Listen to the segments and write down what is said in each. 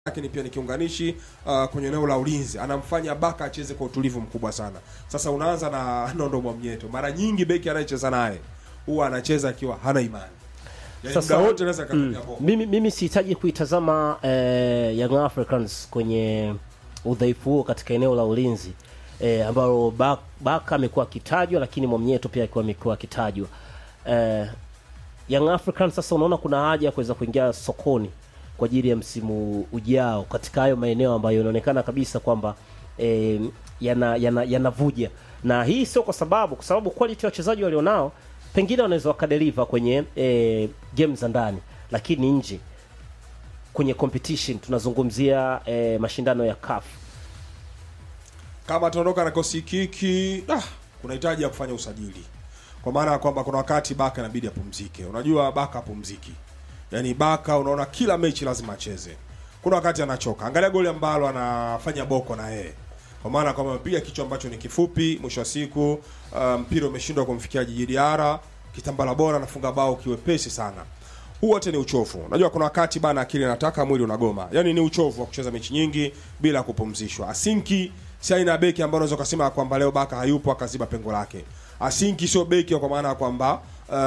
lakini pia ni kiunganishi uh, kwenye eneo la ulinzi, anamfanya Baka acheze kwa utulivu mkubwa sana. Sasa unaanza na Nondo Mwamnyeto, mara nyingi beki anayecheza naye huwa anacheza akiwa hana imani, yani Sasa- muda wote anaweza Mm. akatumia boko. Mimi, mimi sihitaji kuitazama eh, Young Africans kwenye udhaifu huo katika eneo la ulinzi eh, ambalo Ba- Baka amekuwa akitajwa, lakini Mwamnyeto pia akiwa amekuwa akitajwa eh, Young Africans sasa unaona kuna haja ya kuweza kuingia sokoni kwa ajili ya msimu ujao katika hayo maeneo ambayo inaonekana kabisa kwamba eh, yana yana yanavuja, na hii sio kwa sababu kwa sababu quality ya wachezaji walionao pengine wanaweza wakadeliver kwenye eh, game za ndani, lakini nje kwenye competition tunazungumzia eh, mashindano ya CAF kama ataondoka na kosi kiki ah, kuna hitaji ya kufanya usajili, kwa maana ya kwamba kuna wakati Baka inabidi apumzike. Unajua Baka apumziki, yaani Baka unaona kila mechi lazima acheze. Kuna wakati anachoka. Angalia goli ambalo anafanya Boko na yeye, kwa maana kwamba amepiga kichwa ambacho ni kifupi, mwisho wa siku uh, mpira umeshindwa kumfikia Jiji Diarra, kitambala bora anafunga bao kiwepesi sana huu wote ni uchovu. Unajua kuna wakati bana akili inataka mwili unagoma. Yaani ni uchovu wa kucheza mechi nyingi bila kupumzishwa. Asinki si aina ya beki ambayo unaweza kusema kwamba leo Baka hayupo akaziba pengo lake. Asinki sio beki kwa maana ya kwamba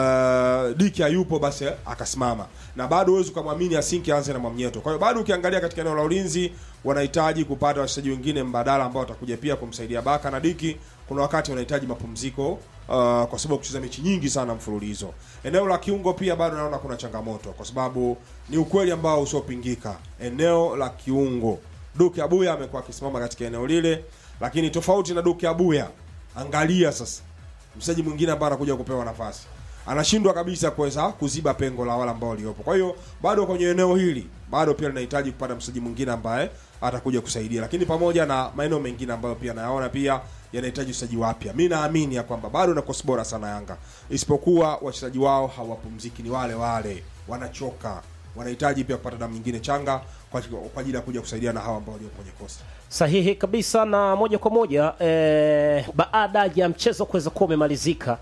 uh, Diki hayupo basi akasimama. Na bado huwezi kumwamini Asinki aanze na Mwamnyeto. Kwa hiyo bado ukiangalia katika eneo la ulinzi wanahitaji kupata wachezaji wengine mbadala ambao watakuja pia kumsaidia Baka na Diki. Kuna wakati wanahitaji mapumziko uh, kwa sababu kucheza mechi nyingi sana mfululizo. Eneo la kiungo pia bado naona kuna changamoto, kwa sababu ni ukweli ambao usiopingika. Eneo la kiungo, Duke Abuya amekuwa akisimama katika eneo lile, lakini tofauti na Duke Abuya, angalia sasa mchezaji mwingine ambaye anakuja kupewa nafasi anashindwa kabisa kuweza kuziba pengo la wale ambao waliopo. Kwa hiyo bado kwenye eneo hili bado pia linahitaji kupata mchezaji mwingine ambaye atakuja kusaidia, lakini pamoja na maeneo mengine ambayo pia nayaona pia yanahitaji uchezaji wapya. Mi naamini ya kwamba bado na kosi bora sana Yanga, isipokuwa wachezaji wao hawapumziki, ni wale wale, wanachoka, wanahitaji pia kupata damu nyingine changa kwa kwa ajili ya kuja kusaidia na hawa ambao waliopo kwenye kosi. sahihi kabisa na moja kwa moja eh, baada ya mchezo kuweza kuwa umemalizika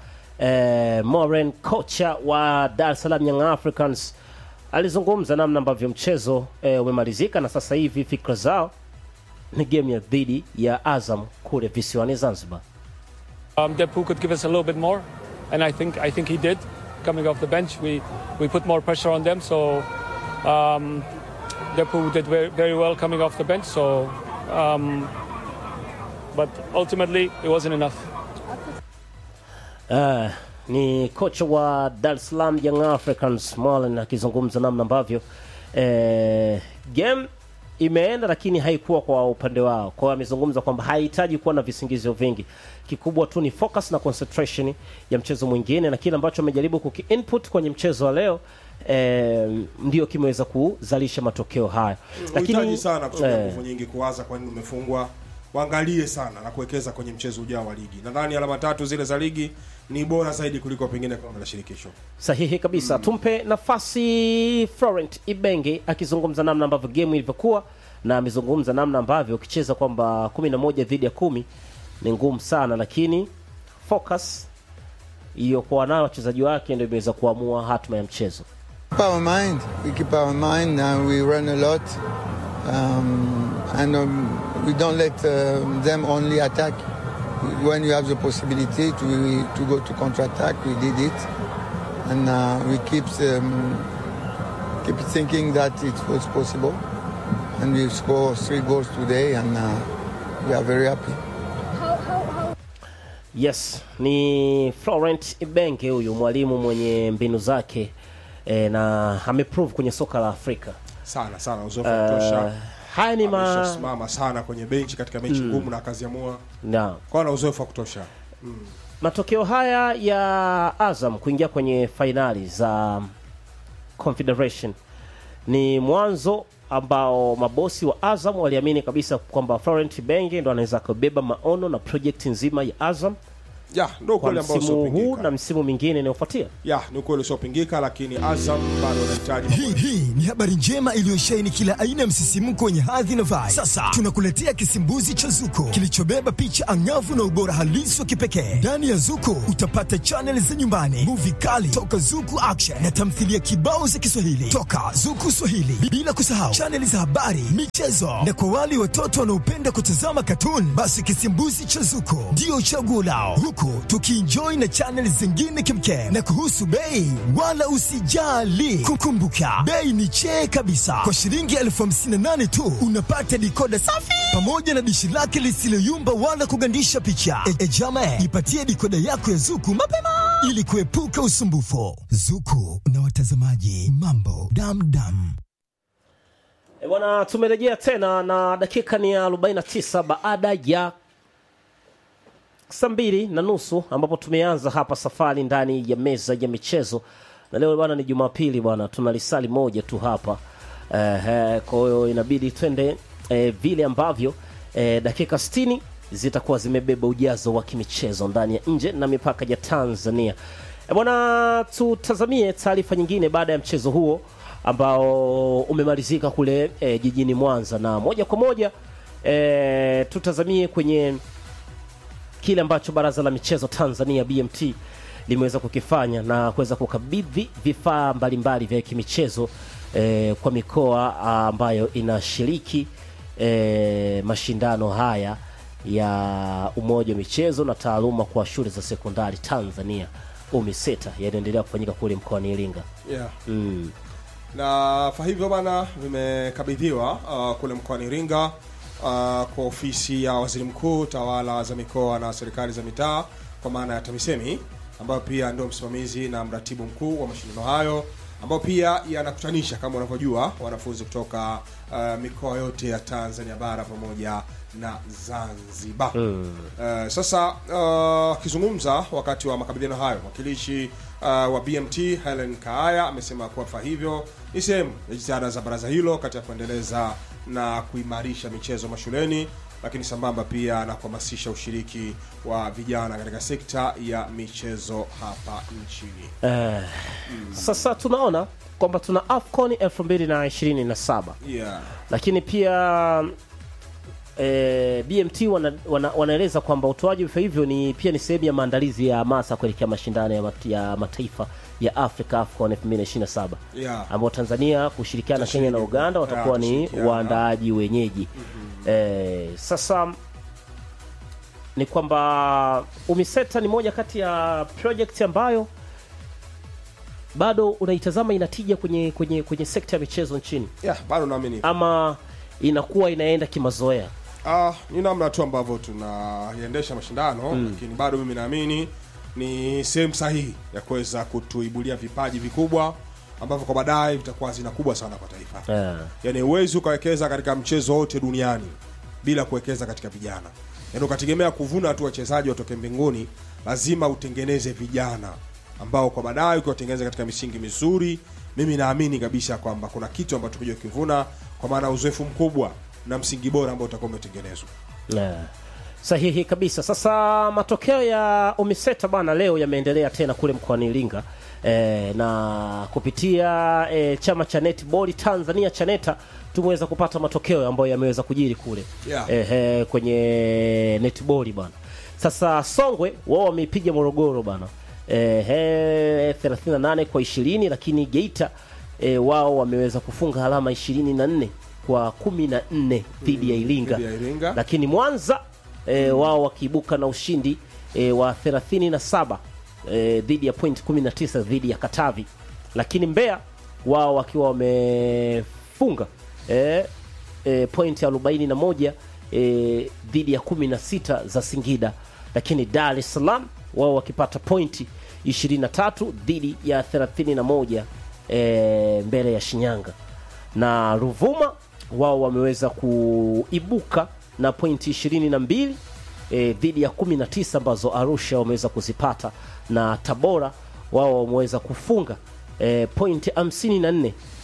eh, Moren kocha wa Dar es Salaam Young Africans alizungumza namna ambavyo mchezo eh, umemalizika na sasa hivi fikra zao ni game ya dhidi ya Azam kule visiwani Zanzibar. Um, Depu could give us a little bit more, and I think I think he did. Coming off the bench, we we put more pressure on them. So um, Depu did very, very well coming off the bench. So, um, but ultimately, it wasn't enough. Uh, ni kocha wa Dar es Salaam Young Africans Marlon akizungumza namna ambavyo eh, game imeenda lakini haikuwa kwa upande wao. Kwa hiyo amezungumza kwamba hahitaji kuwa na visingizio vingi, kikubwa tu ni focus na concentration ya mchezo mwingine, na kile ambacho amejaribu kuki input kwenye mchezo wa leo eh, ndio kimeweza kuzalisha matokeo haya, Unahitaji sana kutumia eh, nguvu nyingi kuwaza kwa nini umefungwa. Waangalie sana na kuwekeza kwenye mchezo ujao wa ligi. Nadhani alama tatu zile za ligi ni bora zaidi kuliko pengine kombe la shirikisho. Sahihi kabisa. Tumpe nafasi Florent Ibenge akizungumza namna ambavyo game ilivyokuwa, na amezungumza namna ambavyo ukicheza kwamba kumi na moja dhidi ya kumi ni ngumu sana, lakini focus iliyokuwa nayo wachezaji wake ndio imeweza kuamua hatima ya mchezo. keep our mind. We keep our mind and we run a lot. Um, and um, we don't let um, them only attack. When you have the possibility to, to go to counter-attack, we did it. And uh, we keep, um, keep thinking that it was possible. And we scored three goals today and uh, we are very happy. Yes, ni Florent Ibenge huyu mwalimu mwenye mbinu zake e, na ameprove kwenye soka la Afrika. Sana sana uzoefu wa kutosha. Uh, haya ni ma Ameshasimama sana kwenye benchi katika mechi ngumu na akaziamua. na Kwa na uzoefu wa kutosha. matokeo haya ya Azam kuingia kwenye fainali za Confederation ni mwanzo ambao mabosi wa Azam waliamini kabisa kwamba Florent Ibenge ndo anaweza kubeba maono na project nzima ya Azam ya ndio kwa ukweli ambao msimu huu usiopingika na msimu mingine inayofuatia. ya ni ukweli usiopingika lakini Azam bado anahitaji mambo Hii, hii ni habari njema iliyosheheni kila aina ya msisimko wenye hadhi na vibe. Sasa tunakuletea kisimbuzi cha Zuko kilichobeba picha angavu na ubora halisi wa kipekee. Ndani ya Zuko utapata chaneli za nyumbani, muvi kali toka Zuku Action na tamthilia kibao za Kiswahili toka Zuku Swahili, bila kusahau chaneli za habari, michezo na kwa wale watoto wanaopenda kutazama katuni, basi kisimbuzi cha Zuko ndio chaguo lao, huku tukienjoy na chaneli zingine kimkem. Na kuhusu bei, wala usijali, kukumbuka bei ni chee kabisa. Kwa shilingi elfu hamsini na nane tu unapata dikoda safi pamoja na dishi lake lisiloyumba wala kugandisha picha. E, e jama, ipatie dikoda yako ya Zuku mapema ili kuepuka usumbufu. Zuku na watazamaji, mambo damdam. E bwana, tumerejea tena na dakika ni ya 49 baada ya saa mbili na nusu ambapo tumeanza hapa safari ndani ya meza ya michezo, na leo bwana ni Jumapili bwana, tuna lisali moja tu hapa eh, kwa hiyo inabidi twende eh, vile ambavyo eh, dakika 60 zitakuwa zimebeba ujazo wa kimichezo ndani ya nje na mipaka ya Tanzania. E bwana, tutazamie taarifa nyingine baada ya mchezo huo ambao umemalizika kule e, jijini Mwanza, na moja kwa moja e, tutazamie kwenye kile ambacho baraza la michezo Tanzania BMT limeweza kukifanya na kuweza kukabidhi vifaa mbalimbali vya kimichezo e, kwa mikoa ambayo inashiriki e, mashindano haya ya umoja wa michezo na taaluma kwa shule za sekondari Tanzania UMISETA yanaendelea kufanyika kule mkoani Iringa. yeah. Mm. na vifaa hivyo bana vimekabidhiwa uh, kule mkoani Iringa uh, kwa ofisi ya waziri mkuu tawala za mikoa na serikali za mitaa kwa maana ya TAMISEMI ambayo pia ndio msimamizi na mratibu mkuu wa mashindano hayo ambayo pia yanakutanisha kama unavyojua wanafunzi kutoka uh, mikoa yote ya Tanzania bara pamoja na Zanzibar. Mm. Uh, sasa akizungumza wakati wa makabidhiano hayo mwakilishi uh, wa BMT Helen Kaaya amesema kuwa vifaa hivyo ni sehemu ya jitihada za baraza hilo katika kuendeleza na kuimarisha michezo mashuleni, lakini sambamba pia na kuhamasisha ushiriki wa vijana katika sekta ya michezo hapa nchini. Eh, Sasa tunaona kwamba tuna AFCON 2027 Yeah. lakini pia e, BMT wana, wana, wanaeleza kwamba utoaji wa vifaa hivyo ni pia ni sehemu ya maandalizi ya hamasa kuelekea mashindano ya, mat, ya mataifa ya Afrika AFCON 2027 Yeah. ambao Tanzania kushirikiana na Kenya na Tashiriki. Uganda watakuwa Yeah, ni tashirikiana. waandaaji wenyeji. Eh, sasa ni kwamba UMISETA ni moja kati ya project ambayo bado unaitazama inatija kwenye kwenye kwenye sekta ya michezo nchini Yeah, bado naamini ama inakuwa inaenda kimazoea. Ah, ni namna tu ambavyo tunaiendesha mashindano lakini bado mimi naamini ni sehemu sahihi ya kuweza kutuibulia vipaji vikubwa ambavyo kwa baadaye vitakuwa hazina kubwa sana kwa taifa. Eh. Yaani huwezi ukawekeza katika mchezo wote duniani bila kuwekeza katika vijana. Yaani ukategemea kuvuna tu wachezaji watoke mbinguni, lazima utengeneze vijana ambao kwa baadaye ukiwatengeneza katika misingi mizuri, mimi naamini kabisa kwamba kuna kitu ambacho kuja ukivuna, kwa maana uzoefu mkubwa na msingi bora ambao utakuwa umetengenezwa. Eh. Sahihi kabisa. Sasa matokeo ya UMISETA bana leo yameendelea tena kule mkoani Iringa e, na kupitia e, chama cha netball Tanzania CHANETA tumeweza kupata matokeo ambayo yameweza kujiri kule Yeah. Ehe, kwenye netball bana. Sasa Songwe wao wameipiga Morogoro bana ehe, 38 kwa 20, lakini Geita e, wao wameweza kufunga alama 24 kwa 14 dhidi ya Iringa dhidi ya Iringa. lakini Mwanza e, wao wakiibuka na ushindi e, wa 37 e, dhidi ya point 19 dhidi ya Katavi, lakini Mbeya wao wakiwa wamefunga e, e, point 41 e, dhidi ya 16 za Singida, lakini Dar es Salaam wao wakipata pointi 23 dhidi ya 31 e, mbele ya Shinyanga na Ruvuma wao wameweza kuibuka na pointi 22 e, dhidi ya 19 ambazo Arusha wameweza kuzipata na Tabora wao wameweza kufunga e, pointi 54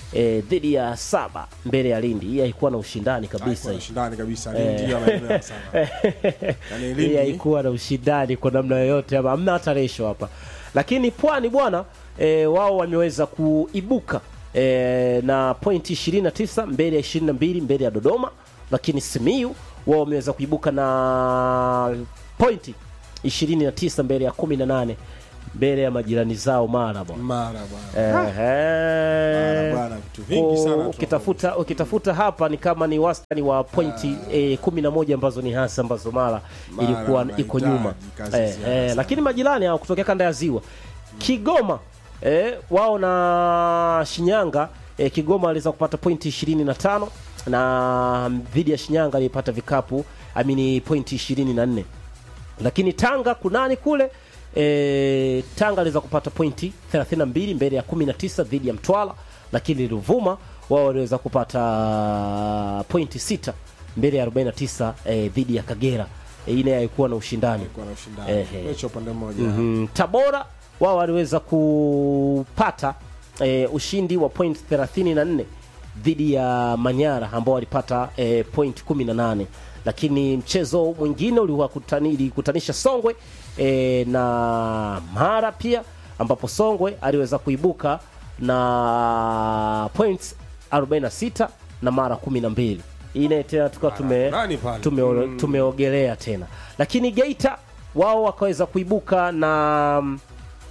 eh, dhidi ya saba mbele ya Lindi. Hii haikuwa na ushindani kabisa Haikuwa na hii. ushindani kabisa Lindi ya maeneo sana yani hii Lindi haikuwa na ushindani kwa namna yoyote, ama hamna hata resho hapa. Lakini Pwani bwana e, wao wameweza kuibuka e, na pointi 29 mbele ya 22 mbele ya Dodoma, lakini Simiyu wao wameweza kuibuka na pointi 29 mbele ya 18 mbele ya majirani zao Mara bwana. mara bwana Ehe. bwana, vitu vingi Ko- sana ukitafuta ukitafuta hapa ni kama ni wastani wa pointi eh, kumi na moja ambazo ni hasa ambazo Mara Mara ilikuwa iko wanahitaji nyuma kazi eh, ziada eh, sana. lakini majirani hao kutokea kanda ya ziwa Kigoma eh, wao na Shinyanga eh, Kigoma aliweza kupata pointi 25 na dhidi ya Shinyanga alipata vikapu amini pointi 24 lakini Tanga kunani kule e, Tanga aliweza kupata pointi 32 mbele ya 19 dhidi ya Mtwara, lakini Ruvuma wao waliweza kupata pointi 6 mbele ya 49 e, dhidi ya Kagera. E, ile haikuwa na ushindani. Ilikuwa na ushindani Ehe. mechi ya upande mmoja Mm, Tabora wao waliweza kupata e, ushindi wa point 34 dhidi ya Manyara ambao walipata e, point 18, lakini mchezo mwingine uliwakutani- ilikutanisha Songwe e, na Mara pia ambapo Songwe aliweza kuibuka na points 46 na Mara 12. Hii naye tena tukawa tume nani pale? tume, tumeogelea tena, lakini Geita wao wakaweza kuibuka na mm,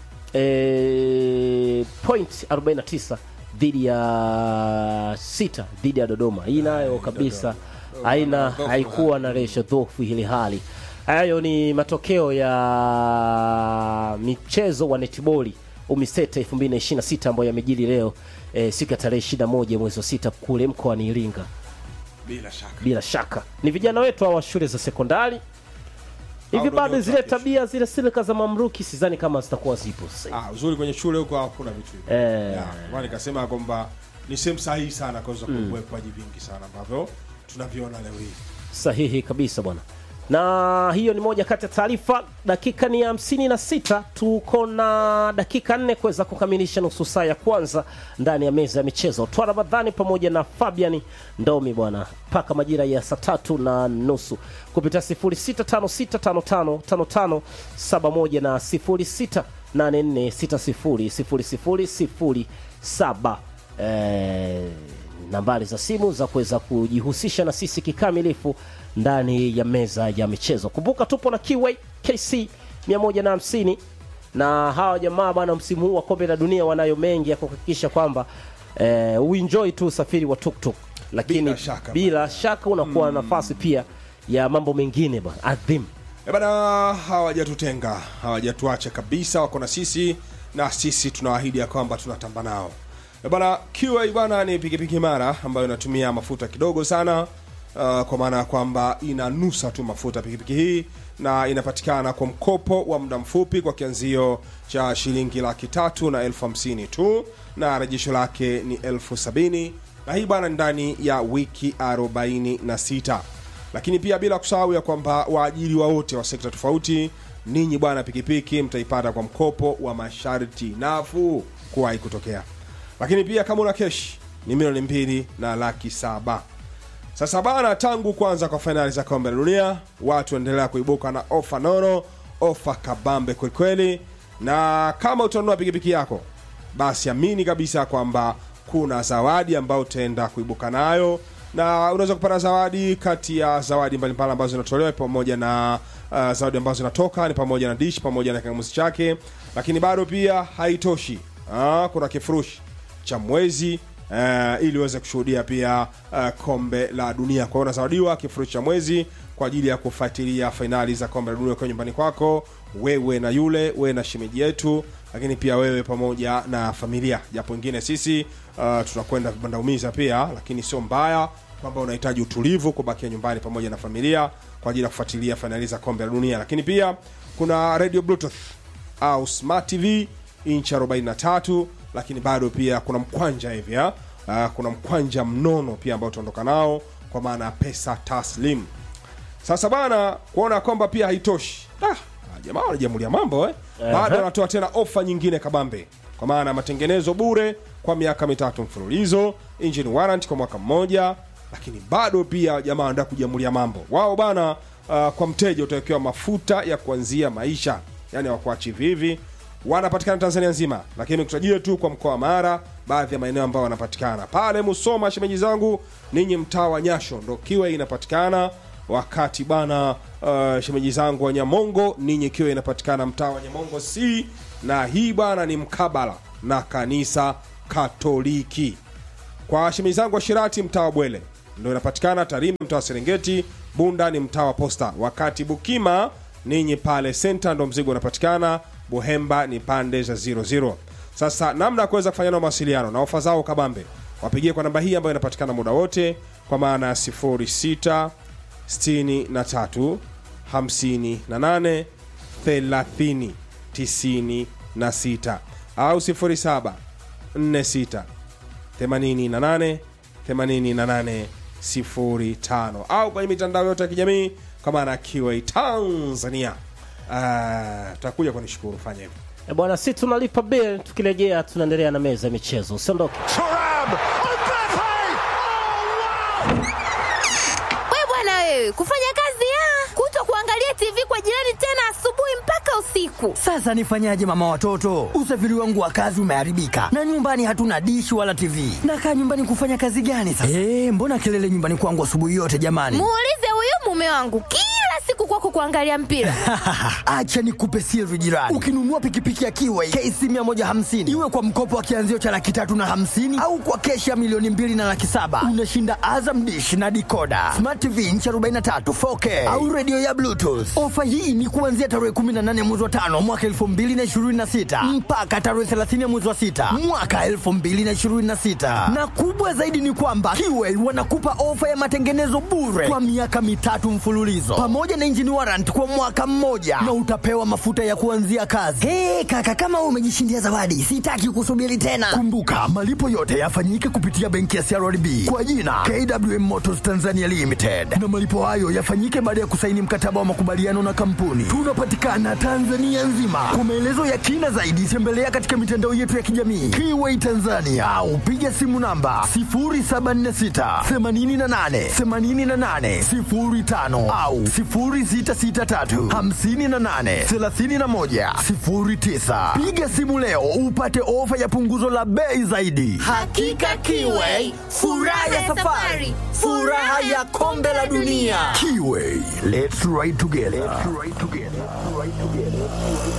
e, point 49 dhidi ya sita dhidi ya Dodoma. Hii nayo kabisa haina Dhofu haikuwa na resho dhofu hili hali. Hayo ni matokeo ya michezo wa netiboli Umiseta 2026 ambayo yamejiri leo e, siku ya tarehe 21 mwezi wa sita kule mkoani Iringa. bila shaka Bila shaka ni vijana wetu hawa wa shule za sekondari hivi, ndio bado nyota zile kesho. tabia zile silika za mamruki sidhani kama zitakuwa zipo sasa hivi. ah, uzuri kwenye shule huko hakuna vitu hivyo Eh. yeah. Kwa nikasema kwamba ni sehemu sahihi sana kuweza kuwekwaji vingi sana ambavyo tunaviona leo hii Sahihi kabisa bwana, na hiyo ni moja kati ya taarifa. Dakika ni hamsini na sita, tuko na dakika nne kuweza kukamilisha nusu saa ya kwanza ndani ya meza ya michezo. Twa Ramadhani pamoja na Fabian Ndomi bwana, mpaka majira ya saa tatu na nusu kupitia 0656555571 na 0684600007 eh, nambari za simu za kuweza kujihusisha na sisi kikamilifu ndani ya meza ya michezo. Kumbuka tupo na Kiway KC 150 na hawa jamaa bwana, msimu huu wa kombe la dunia wanayo mengi ya kuhakikisha kwamba eh, uenjoy tu usafiri wa tuktuk, lakini Bila shaka, bila shaka unakuwa na nafasi pia ya mambo mengine bwana adhim. E bana, hawajatutenga hawajatuacha kabisa, wako na sisi na sisi tunawaahidi ya kwamba tunatamba nao. E bana, QA bana ni pikipiki imara ambayo inatumia mafuta kidogo sana uh, kwa maana ya kwamba inanusa tu mafuta pikipiki hii na inapatikana kwa mkopo wa muda mfupi kwa kianzio cha shilingi laki tatu na elfu hamsini tu na rejesho lake ni elfu sabini na hii bana ni ndani ya wiki 46 lakini pia bila kusahau ya kwamba waajiriwa wote wa sekta tofauti ninyi bwana pikipiki mtaipata kwa mkopo wa masharti nafuu kuwahi kutokea lakini pia kama una keshi ni milioni mbili na laki saba sasa bana tangu kwanza kwa fainali za kombe la dunia watu waendelea kuibuka na ofa nono ofa kabambe kwelikweli na kama utanunua pikipiki yako basi amini kabisa kwamba kuna zawadi ambayo utaenda kuibuka nayo na unaweza kupata zawadi kati ya zawadi mbalimbali ambazo zinatolewa pamoja na uh, zawadi ambazo zinatoka ni pamoja na dish pamoja na kingamuzi chake lakini bado pia haitoshi ah, kuna kifurushi cha mwezi uh, ili uweze kushuhudia pia uh, kombe la dunia kwa hiyo unazawadiwa kifurushi cha mwezi kwa ajili ya kufuatilia fainali za kombe la dunia ukiwa nyumbani kwako wewe na yule wewe na shemeji yetu lakini pia wewe pamoja na familia japo wengine sisi uh, tunakwenda vibandaumiza pia lakini sio mbaya kwamba unahitaji utulivu kubakia nyumbani pamoja na familia kwa ajili ya kufuatilia fainali za kombe la dunia lakini pia kuna radio bluetooth au smart tv inchi 43 lakini bado pia kuna mkwanja hivi ha? uh, kuna mkwanja mnono pia ambao utaondoka nao kwa maana ya pesa taslim sasa bana kuona kwamba pia haitoshi ah, jamaa wanajamulia mambo eh? bado wanatoa tena ofa nyingine kabambe kwa maana ya matengenezo bure kwa miaka mitatu mfululizo, engine warrant kwa mwaka mmoja, lakini bado pia jamaa wanataka kujamulia mambo wao bana. Uh, kwa mteja utawekewa mafuta ya kuanzia maisha, yani hawakuachi hivi hivi. Wanapatikana Tanzania nzima, lakini kutajia tu kwa mkoa wa Mara, baadhi ya maeneo ambayo wanapatikana pale Musoma. Shemeji zangu ninyi, mtaa wa Nyasho ndo kiwa inapatikana wakati bana uh, shemeji zangu wa Nyamongo ninyi kiwa inapatikana mtaa wa Nyamongo C, na hii bana ni mkabala na kanisa Katoliki. Kwa shemeji zangu wa Shirati mtaa wa Bwele ndo inapatikana Tarime mtaa wa Serengeti, Bunda ni mtaa wa Posta, wakati Bukima ninyi pale senta ndo mzigo unapatikana, Buhemba ni pande za 00. Sasa namna ya kuweza kufanya nao mawasiliano na ofa zao kabambe, wapigie kwa namba hii ambayo inapatikana muda wote kwa maana ya 06 63 58 30 96 au 07 46 88 88 05 au kwenye mitandao yote ya kijamii kwa maana ya QA Tanzania. Ah, tutakuja kunishukuru, fanya hivyo. E bwana, si tunalipa bill, tukirejea tunaendelea na meza ya michezo. Usiondoke. We bwana wewe, kufanya kazi ya kuto kuangalia TV kwa jirani tena asubuhi mpaka usiku. Sasa nifanyaje mama watoto? Usafiri wangu wa kazi umeharibika na nyumbani hatuna dishi wala TV. Nakaa nyumbani kufanya kazi gani sasa? Eh, mbona kelele nyumbani kwangu asubuhi yote jamani? Muulize huyu mume wangu kila siku kwako kuangalia mpira. Acha nikupe siri jirani. Ukinunua pikipiki ya Kiway KC 150 iwe kwa mkopo wa kianzio cha laki tatu na hamsini au kwa keshi ya milioni mbili na laki saba unashinda Azam dish na dikoda smart TV inchi 43 4K au redio ya Bluetooth. Ofa hii ni kuanzia tarehe 18 mwezi wa tano mwaka 2026 mpaka tarehe 30 mwezi wa sita mwaka 2026, na kubwa zaidi ni kwamba Kiway wanakupa ofa ya matengenezo bure kwa miaka mitatu mfululizo pamoja na engine warrant kwa mwaka mmoja na utapewa mafuta ya kuanzia kazi. Hey, kaka kama wewe umejishindia zawadi, sitaki kusubiri tena. Kumbuka malipo yote yafanyike kupitia benki ya CRDB kwa jina KWM Motors Tanzania Limited, na malipo hayo yafanyike baada ya kusaini mkataba wa makubaliano na kampuni. Tunapatikana Tanzania nzima. Kwa maelezo ya kina zaidi, tembelea katika mitandao yetu ya kijamii Kiway Tanzania au piga simu namba 0746 88 88 05 au 0663 58 31 09. Piga simu leo upate ofa ya punguzo la bei zaidi. Hakika Kiway, furaha ya safari, furaha ya kombe la dunia. Kiway, let's ride together. Let's ride together. Let's ride together.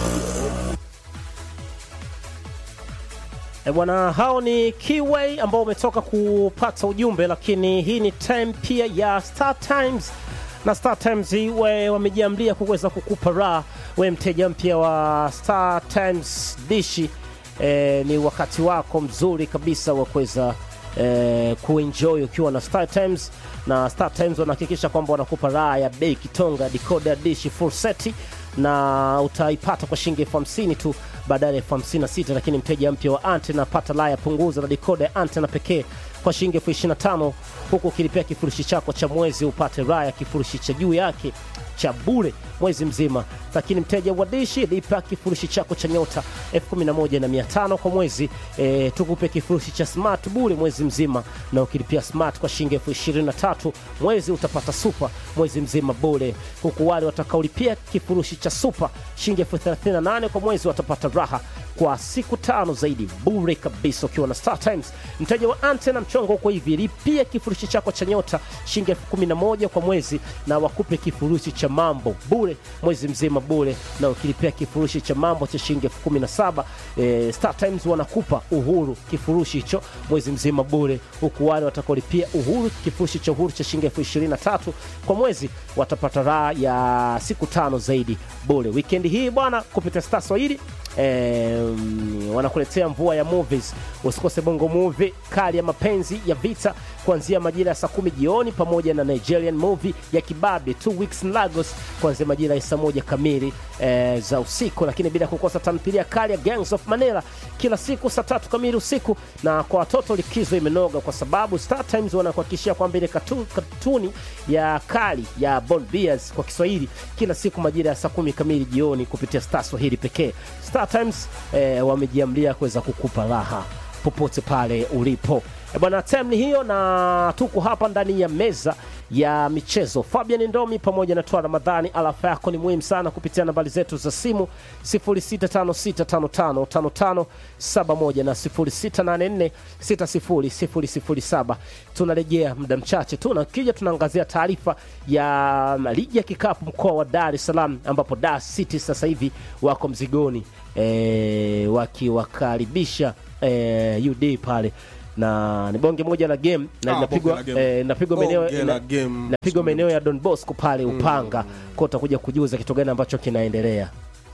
E bwana, hao ni Kiway ambao umetoka kupata ujumbe, lakini hii ni time pia ya Star Times na Star Times we wamejiambia kuweza kukupa raha we mteja mpya wa Star Times dishi. E, ni wakati wako mzuri kabisa wa kuweza e, kuenjoy ukiwa na Star Times, na Star Times wanahakikisha kwamba wanakupa raha ya bei kitonga decoder dishi full set na utaipata kwa shilingi elfu hamsini tu badala ya elfu hamsini na sita lakini mteja mpya wa antena pata laya punguza na dikoda ya antena pekee kwa shilingi elfu ishirini na tano huku ukilipia kifurushi chako cha mwezi upate raha ya kifurushi cha juu yake cha bure mwezi mzima lakini mteja wa dishi lipa kifurushi chako cha nyota elfu kumi na moja na mia tano kwa mwezi e, tukupe kifurushi cha smart bure mwezi mzima na ukilipia smart kwa shilingi elfu ishirini na tatu mwezi utapata super mwezi mzima bure huku wale watakaolipia kifurushi cha super shilingi elfu thelathini na nane kwa mwezi watapata raha kwa siku tano zaidi bure kabisa ukiwa na Star Times. Mteja wa antena mchongo huko hivi, lipia kifurushi chako cha nyota shilingi elfu kumi na moja kwa mwezi na wakupe kifurushi cha mambo bure mwezi mzima bure, na ukilipia kifurushi cha mambo cha shilingi elfu kumi na saba e, Star Times wanakupa uhuru kifurushi hicho mwezi mzima bure, huku wale watakaolipia uhuru kifurushi cha uhuru cha shilingi elfu ishirini na tatu kwa mwezi watapata raha ya siku tano zaidi bure. Wikendi hii bwana, kupitia Star Swahili em, wanakuletea mvua ya movies. Usikose bongo movie kali ya mapenzi ya vita kuanzia majira ya saa kumi jioni, pamoja na Nigerian movie ya kibabe two weeks in Lagos kuanzia majira ya saa moja kamili eh, za usiku, lakini bila kukosa tamthilia kali ya Gangs of Manila kila siku saa tatu kamili usiku. Na kwa watoto likizo imenoga kwa sababu Star Times wanakuhakikishia kwamba ile katu, katuni ya kali ya Bond Bears kwa Kiswahili kila siku majira ya saa kumi kamili jioni kupitia Star Swahili pekee. Star Star Times eh, wamejiamlia kuweza kukupa raha popote pale ulipo. E bwana, time ni hiyo, na tuko hapa ndani ya meza ya michezo. Fabian Ndomi pamoja na Twa Ramadhani, alafa yako ni muhimu sana kupitia nambari zetu za simu 0656555571 na 0684600007. Tunarejea muda mchache tu, na kija tunaangazia taarifa ya ligi ya kikapu mkoa wa Dar es Salaam, ambapo Dar City sasa hivi wako mzigoni e, wakiwakaribisha e, UD pale na ni bonge moja la game na Ah, linapigwa bonge la game. eh, linapigwa maeneo Bonge la ina- game. linapigwa maeneo ya Don Bosco pale Upanga kwa utakuja kujuza kitu gani ambacho kinaendelea.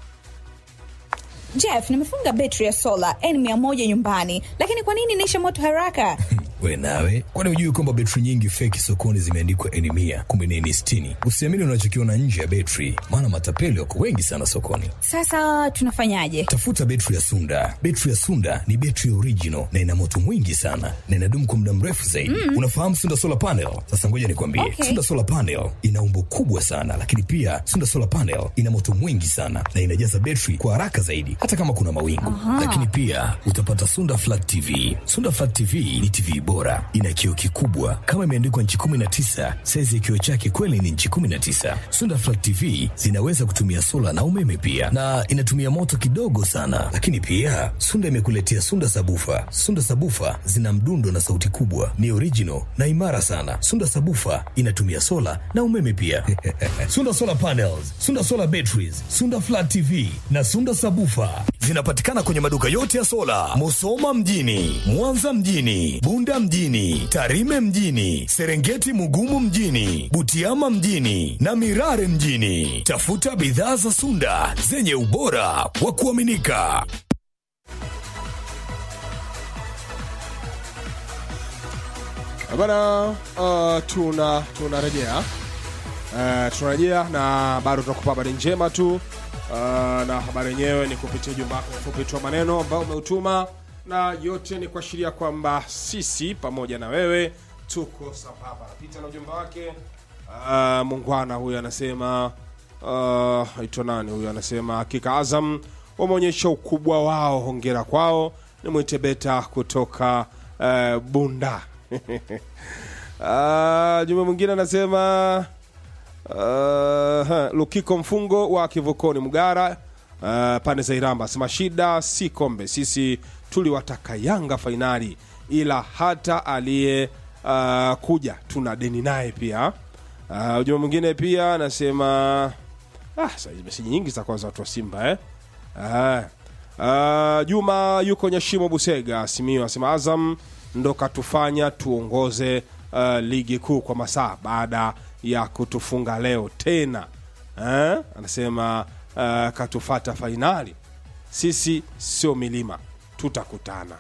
Jeff, nimefunga betri ya sola N100 nyumbani, lakini kwa nini inaisha moto haraka? we nawe kwani hujui kwamba betri nyingi feki sokoni zimeandikwa eni mia kumbe ni eni sitini usiamini unachokiona nje ya betri maana matapeli wako wengi sana sokoni Sasa tunafanyaje? tafuta betri ya sunda betri ya sunda ni betri original na ina moto mwingi sana na inadumu kwa muda mrefu zaidi unafahamu sunda solar panel sasa ngoja nikwambie Okay. sunda solar panel ina umbo kubwa sana lakini pia sunda solar panel ina moto mwingi sana na inajaza betri kwa haraka zaidi hata kama kuna mawingu lakini pia utapata sunda flat tv sunda flat tv ni tv bora ina kioo kikubwa kama imeandikwa nchi 19 saizi ya kioo chake kweli ni nchi 19 sunda flat tv zinaweza kutumia sola na umeme pia na inatumia moto kidogo sana lakini pia sunda imekuletea sunda sabufa sunda sabufa zina mdundo na sauti kubwa ni original na imara sana sunda sabufa inatumia sola na umeme pia sunda solar panels sunda solar batteries sunda flat tv na sunda sabufa zinapatikana kwenye maduka yote ya sola musoma mjini mwanza mjini bunda mjini tarime mjini serengeti mugumu mjini butiama mjini na mirare mjini tafuta bidhaa za sunda zenye ubora wa kuaminika bana uh, tuna tunarejea uh, tunarejea na bado tunakupa habari njema tu uh, na habari yenyewe ni kupitia ujumbe wako mfupi tu wa maneno ambao umeutuma na yote ni kuashiria kwamba sisi pamoja na wewe tuko sambamba napita na ujumbe wake uh, mungwana huyu anasema uh, aitwa nani huyu anasema hakika azam wameonyesha ukubwa wao hongera kwao ni mwite beta kutoka uh, bunda uh, jumbe mwingine anasema uh, ha, lukiko mfungo wa kivukoni mgara uh, pande za iramba sema shida si kombe sisi tuliwataka yanga fainali ila hata aliye uh, kuja tuna deni naye pia uh, ujumbe mwingine pia anasema ah, sasa hizi meseji nyingi za kwanza watu wa simba eh? Ah. Uh, Juma yuko Nyashimo Busega Simio asema Azam ndo katufanya tuongoze uh, ligi kuu kwa masaa baada ya kutufunga leo tena eh? Anasema uh, katufata fainali, sisi sio milima, tutakutana.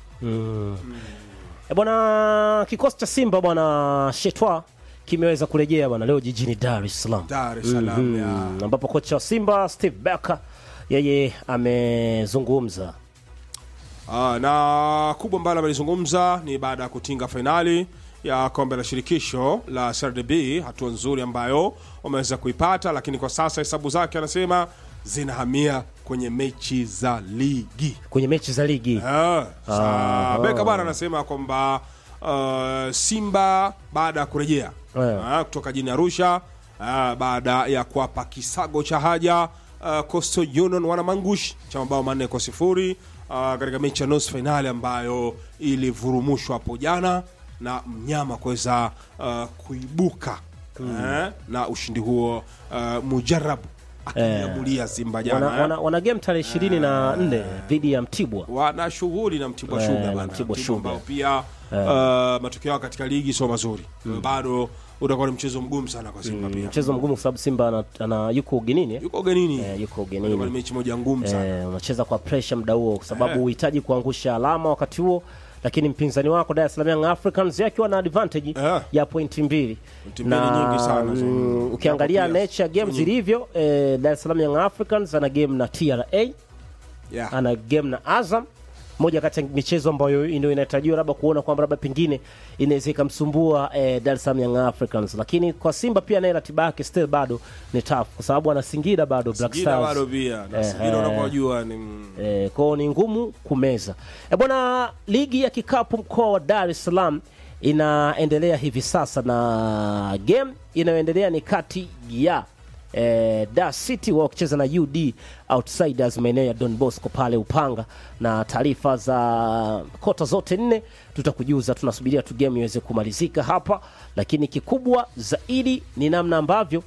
E bwana, kikosi cha Simba bwana Shetwa kimeweza kurejea bwana leo jijini Dar es Salaam. Dar es Salaam ya Mm, ambapo kocha wa Simba Steve Barker yeye amezungumza Ah, na kubwa ambalo amelizungumza ni baada ya kutinga fainali ya kombe la shirikisho la CRDB, hatua nzuri ambayo wameweza kuipata, lakini kwa sasa hesabu zake anasema zinahamia kwenye mechi za ligi. kwenye mechi za ligi. Ah, sa- Ah. Beka bwana anasema kwamba uh, Simba baada ya kurejea Eh. ah, kutoka jini Arusha ah, baada ya kuwapa kisago cha haja uh, Coastal Union wanamangush cha mabao manne kwa sifuri ah, katika mechi ya nusu fainali ambayo ilivurumushwa hapo jana na mnyama kuweza uh, kuibuka eh, na ushindi huo uh, mujarabu akiamulia Simba jana Wana, eh. wana, wana game tarehe ishirini na nne dhidi ya Mtibwa. wana shughuli na Mtibwa Eh, Sugar na bana. Mtibwa Mtibwa Sugar. ambao pia uh, matokeo yao katika ligi sio mazuri bado utakuwa ni mchezo mgumu sana kwa Simba pia Mchezo mgumu kwa sababu Simba ana, ana yuko ugenini eh? yuko ugenini Eh, yuko Itakuwa ni ugenini mechi moja ngumu sana eh, unacheza kwa pressure muda huo kwa sababu Eh. uhitaji kuangusha alama wakati huo, lakini mpinzani wako Dar es Salaam Young Africans yeye akiwa na advantage Eh. ya pointi mbili Pointi mbili nyingi sana zo. mm, ukiangalia Hapo pia. nature ya game Nyingi. zilivyo eh, Dar es Salaam Young Africans ana game na TRA yeah. ana game na Azam moja kati ya michezo ambayo ndio inatarajiwa labda kuona kwamba labda pengine inaweza ikamsumbua eh, Dar es Salaam Young Africans, lakini kwa Simba pia naye ratiba yake still bado ni tough kwa sababu ana Singida bado Black Singida Stars bado pia na Eh, Singida eh. unavyojua ni mm, E, kwao ni ngumu kumeza. E bwana, ligi ya kikapu mkoa wa Dar es Salaam inaendelea hivi sasa na game inayoendelea ni kati ya e, Dar City wao wakicheza na UD Outsiders maeneo ya Don Bosco pale Upanga, na taarifa za kota zote nne tutakujuza. Tunasubiria tu game iweze kumalizika hapa, lakini kikubwa zaidi ni namna ambavyo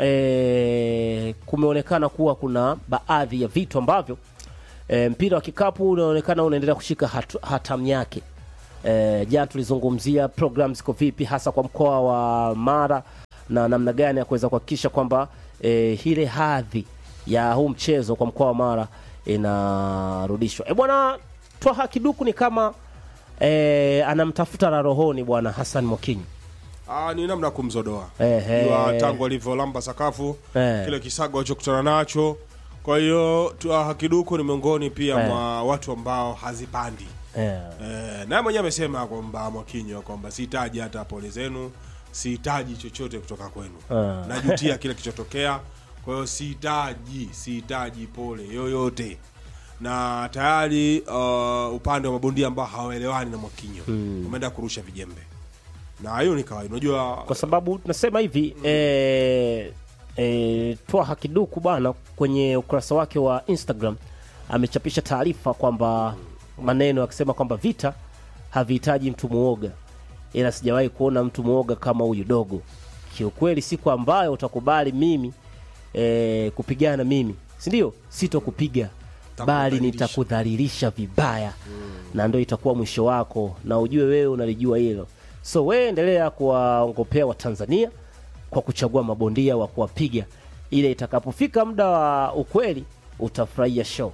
e, kumeonekana kuwa kuna baadhi ya vitu ambavyo e, mpira wa kikapu unaonekana unaendelea kushika hatu, hatamu yake. E, jana tulizungumzia program ziko vipi hasa kwa mkoa wa Mara na namna gani ya kuweza kuhakikisha kwamba e, ile hadhi ya huu mchezo kwa mkoa wa Mara inarudishwa. E bwana, Twaha Kiduku ni kama e, anamtafuta la rohoni bwana Hassan Mokinyi. ah, ni namna ya kumzodoa Ehe. Jua tangu alivyolamba sakafu Eh. kile kisago alichokutana nacho. Kwa hiyo Twaha Kiduku ni miongoni pia Eh. mwa watu ambao hazipandi E, Eh, naye mwenyewe amesema kwamba Mwakinyo kwamba sihitaji hata pole zenu, sihitaji chochote kutoka kwenu, Ah. najutia kile kilichotokea. Kwa hiyo sihitaji, sihitaji pole yoyote, na tayari uh, upande wa mabondia ambao hawaelewani na Mwakinyo umeenda kurusha vijembe, na hiyo ni kawaida. Unajua kwa sababu tunasema hivi e, e, Twaha Kiduku bwana kwenye ukurasa wake wa Instagram amechapisha taarifa kwamba maneno akisema kwamba vita havihitaji mtu muoga, ila sijawahi kuona mtu muoga kama huyu dogo. Kiukweli, siku ambayo utakubali mimi e, kupigana mimi, si ndio? Sitokupiga bali Takudhalilisha. nitakudhalilisha vibaya na ndio itakuwa mwisho wako, na ujue wewe unalijua hilo. So wewe endelea kuwaongopea Watanzania kwa kuchagua mabondia wa kuwapiga, ile itakapofika muda wa ukweli utafurahia show.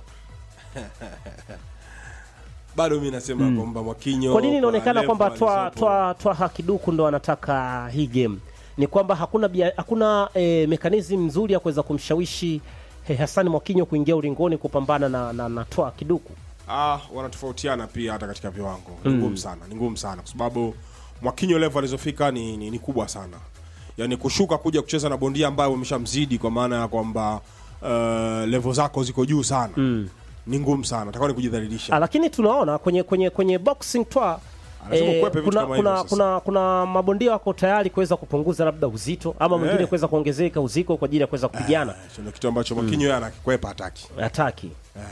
bado mi nasema kwamba Mwakinyo Kwa nini inaonekana level kwamba twa, alizopo- twa, twa Hakiduku ndo anataka hii game? Ni kwamba hakuna bia, hakuna e, mekanizmu nzuri ya kuweza kumshawishi eh, Hassan Mwakinyo kuingia ulingoni kupambana na, na, na Twa Kiduku. Ah, wanatofautiana pia hata katika viwango. Ni ngumu sana, ni ngumu sana kwa sababu Mwakinyo level alizofika ni, ni, ni kubwa sana. Yaani kushuka kuja kucheza na bondia ambaye umeshamzidi kwa maana ya kwamba uh, level zako ziko juu sana. Ni ngumu sana. Atakuwa ni kujidhalilisha. Ah, lakini tunaona kwenye kwenye kwenye boxing twa Lazima eh, ukwepe vitu kuna, kama hivyo kuna, sasa. kuna, kuna mabondia wako tayari kuweza kupunguza labda uzito ama mwingine Eh. kuweza kuongezeka uzito kwa ajili ya kuweza kupigana Hicho ndio kitu ambacho Mwakinyo yeye anakikwepa hataki. hataki